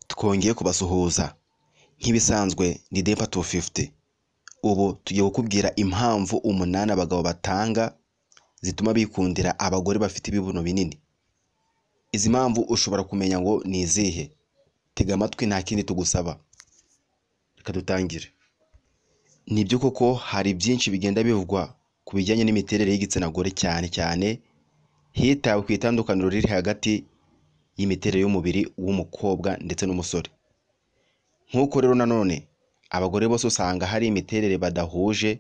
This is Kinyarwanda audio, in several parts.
twongeye kubasuhuza nk'ibisanzwe ni dempa tu fifuti ubu tugiye kukubwira impamvu umunani abagabo batanga zituma bikundira abagore bafite ibibuno binini izi mpamvu ushobora kumenya ngo ni izihe tega amatwi nta kindi tugusaba reka dutangire ni byo koko hari byinshi bigenda bivugwa ku bijyanye n'imiterere y'igitsina gore cyane cyane hitawe ku itandukaniro riri hagati y'imiterere y'umubiri w'umukobwa ndetse n'umusore nk'uko rero nanone abagore bose usanga hari imiterere badahuje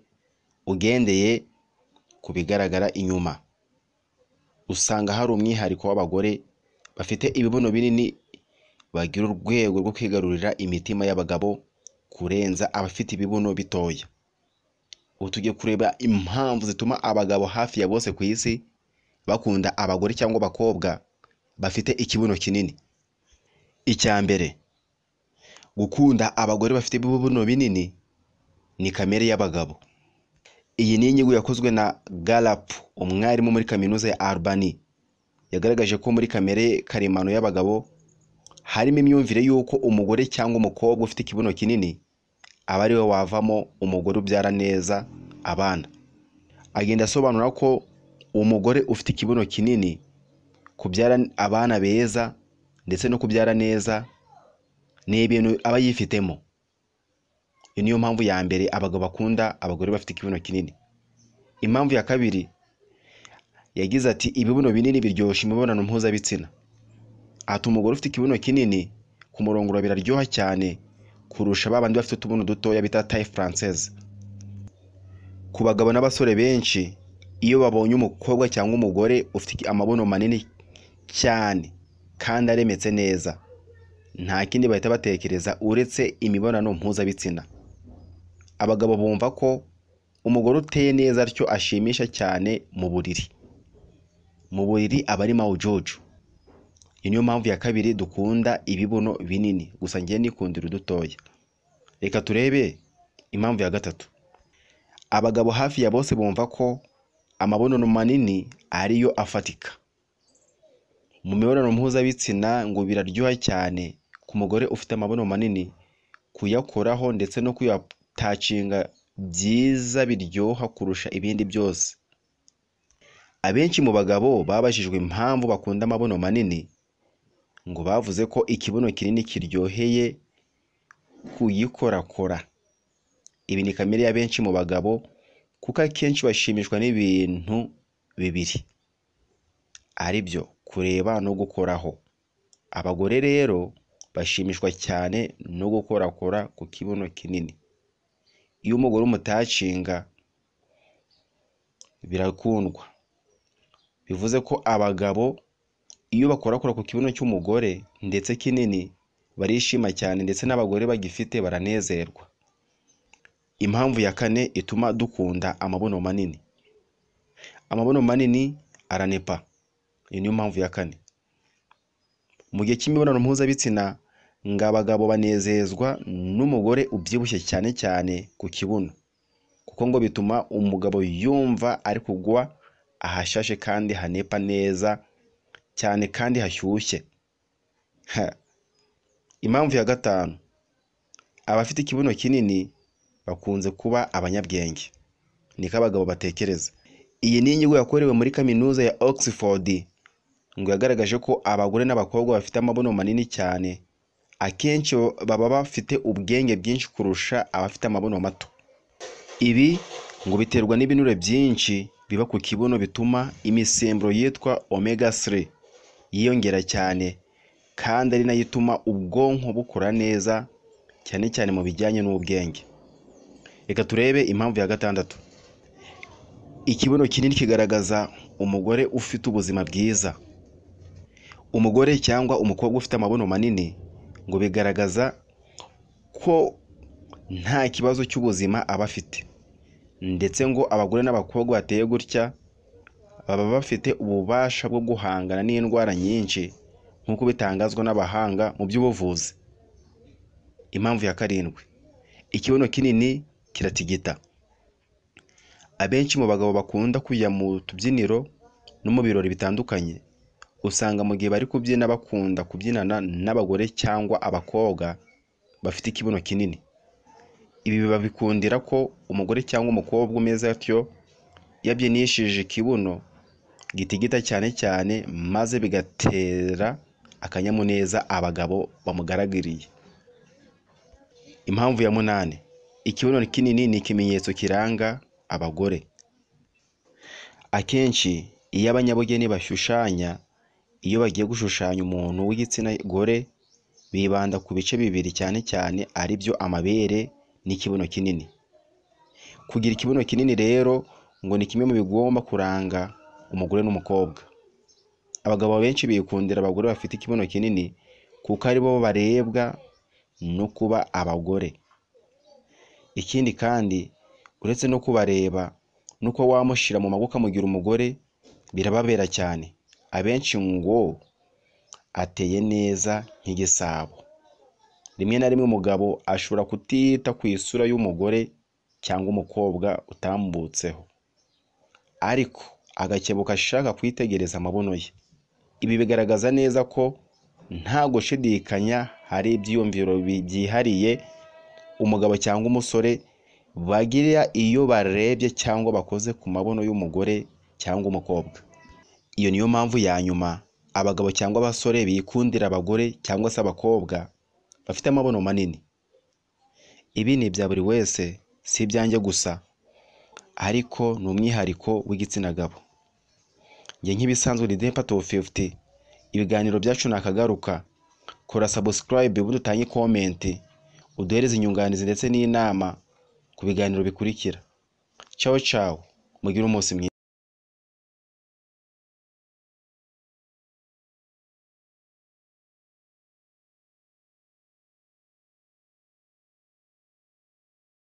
ugendeye ku bigaragara inyuma usanga hari umwihariko w'abagore bafite ibibuno binini bagira urwego rwo kwigarurira imitima y'abagabo kurenza abafite ibibuno bitoya ubu tugiye kureba impamvu zituma abagabo hafi ya bose ku isi bakunda abagore cyangwa abakobwa bafite ikibuno kinini icya mbere gukunda abagore bafite ibibuno binini ni kamere y'abagabo iyi ni inyigo yakozwe na garapu umwarimu muri kaminuza ya arubani yagaragaje ko muri kamere karemano y'abagabo harimo imyumvire y'uko umugore cyangwa umukobwa ufite ikibuno kinini aba ari we wavamo umugore ubyara neza abana agenda asobanura ko umugore ufite ikibuno kinini kubyara abana beza ndetse no kubyara neza ni ibintu aba yifitemo iyo niyo mpamvu ya mbere abagabo bakunda abagore bafite ikibuno kinini impamvu ya kabiri yagize ati ibibuno binini biryoshya imibonano mpuzabitsina ati umugore ufite ikibuno kinini kumurongora biraryoha cyane kurusha ba bandi bafite utubuno dutoya bita taye faranseze ku bagabo n'abasore benshi iyo babonye umukobwa cyangwa umugore ufite amabuno manini cyane kandi aremetse neza nta kindi bahita batekereza uretse imibonano mpuzabitsina abagabo bumva ko umugore uteye neza atyo ashimisha cyane mu buriri mu buriri aba ari mawujojo iyi niyo mpamvu ya kabiri dukunda ibibuno binini gusa ngiye nikundira udutoya reka turebe impamvu ya gatatu abagabo hafi ya bose bumva ko amabono manini ariyo afatika mu mibonano mpuzabitsina ngo biraryoha cyane ku mugore ufite amabono manini kuyakoraho ndetse no kuyatacinga byiza biryoha kurusha ibindi byose abenshi mu bagabo babajijwe impamvu bakunda amabono manini ngo bavuze ko ikibuno kinini kiryoheye kuyikorakora ibi ni kamere y'abenshi mu bagabo kuko akenshi bashimishwa n'ibintu bibiri ari byo kureba no gukoraho abagore rero bashimishwa cyane no gukorakora ku kibuno kinini iyo umugore umutacinga birakundwa bivuze ko abagabo iyo bakorakora ku kibuno cy'umugore ndetse kinini barishima cyane ndetse n'abagore bagifite baranezerwa impamvu ya kane ituma dukunda amabuno manini amabuno manini aranepa iyi niyo mpamvu ya kane mu gihe cy'imibonano mpuzabitsina ngo abagabo banezezwa n'umugore ubyibushye cyane cyane ku kibuno kuko ngo bituma umugabo yumva ari kugwa ahashashe kandi hanepa neza cyane kandi hashyushye impamvu ya gatanu abafite ikibuno kinini bakunze kuba abanyabwenge niko abagabo batekereza iyi ni inyigo yakorewe muri kaminuza ya oxford ngo yagaragaje ko abagore n'abakobwa bafite amabuno manini cyane akenshi baba bafite ubwenge bwinshi kurusha abafite amabuno mato ibi ngo biterwa n'ibinure byinshi biba ku kibuno bituma imisemburo yitwa omega 3 yiyongera cyane kandi ari nayo ituma ubwonko bukura neza cyane cyane mu bijyanye n'ubwenge reka turebe impamvu ya gatandatu ikibuno kinini kigaragaza umugore ufite ubuzima bwiza umugore cyangwa umukobwa ufite amabuno manini ngo bigaragaza ko nta kibazo cy'ubuzima aba afite ndetse ngo abagore n'abakobwa bateye gutya baba bafite ububasha bwo guhangana n'indwara nyinshi nk'uko bitangazwa n'abahanga mu by'ubuvuzi impamvu ya karindwi ikibuno kinini kiratigita abenshi mu bagabo bakunda kujya mu tubyiniro no mu birori bitandukanye usanga mu gihe bari kubyina bakunda kubyinana n'abagore cyangwa abakobwa bafite ikibuno kinini ibi babikundira ko umugore cyangwa umukobwa umeze atyo iyo abyinishije ikibuno gitigita cyane cyane maze bigatera akanyamuneza abagabo bamugaragariye impamvu ya munani ikibuno kinini ni ikimenyetso kiranga abagore akenshi iyo abanyabugeni bashushanya iyo bagiye gushushanya umuntu w'igitsina gore bibanda ku bice bibiri cyane cyane ari byo amabere n'ikibuno kinini kugira ikibuno kinini rero ngo ni kimwe mu bigomba kuranga umugore n'umukobwa abagabo benshi bikundira abagore bafite ikibuno kinini kuko ari bo barebwa no kuba abagore ikindi kandi uretse no kubareba nuko wamushyira mu maboko amugira umugore birababera cyane abenshi ngo ateye neza nk'igisabo rimwe na rimwe umugabo ashobora kutita ku isura y'umugore cyangwa umukobwa utambutseho ariko agakebuka ashaka kwitegereza amabuno ye ibi bigaragaza neza ko nta gushidikanya hari ibyiyumviro byihariye umugabo cyangwa umusore bagira iyo barebye cyangwa bakoze ku mabuno y'umugore cyangwa umukobwa iyo niyo mpamvu ya nyuma abagabo cyangwa abasore bikundira abagore cyangwa se abakobwa bafite amabuno manini ibi ni ibya buri wese si ibyanjye gusa ariko ni umwihariko w'igitsina gabo njye nk'ibisanzwe ni depa to fifuti ibiganiro byacu nakagaruka kora sabusikarayibe ubundi utange komenti uduhereze inyunganizi ndetse n'inama ku biganiro bikurikira cyawo cyawo mugire umunsi mwiza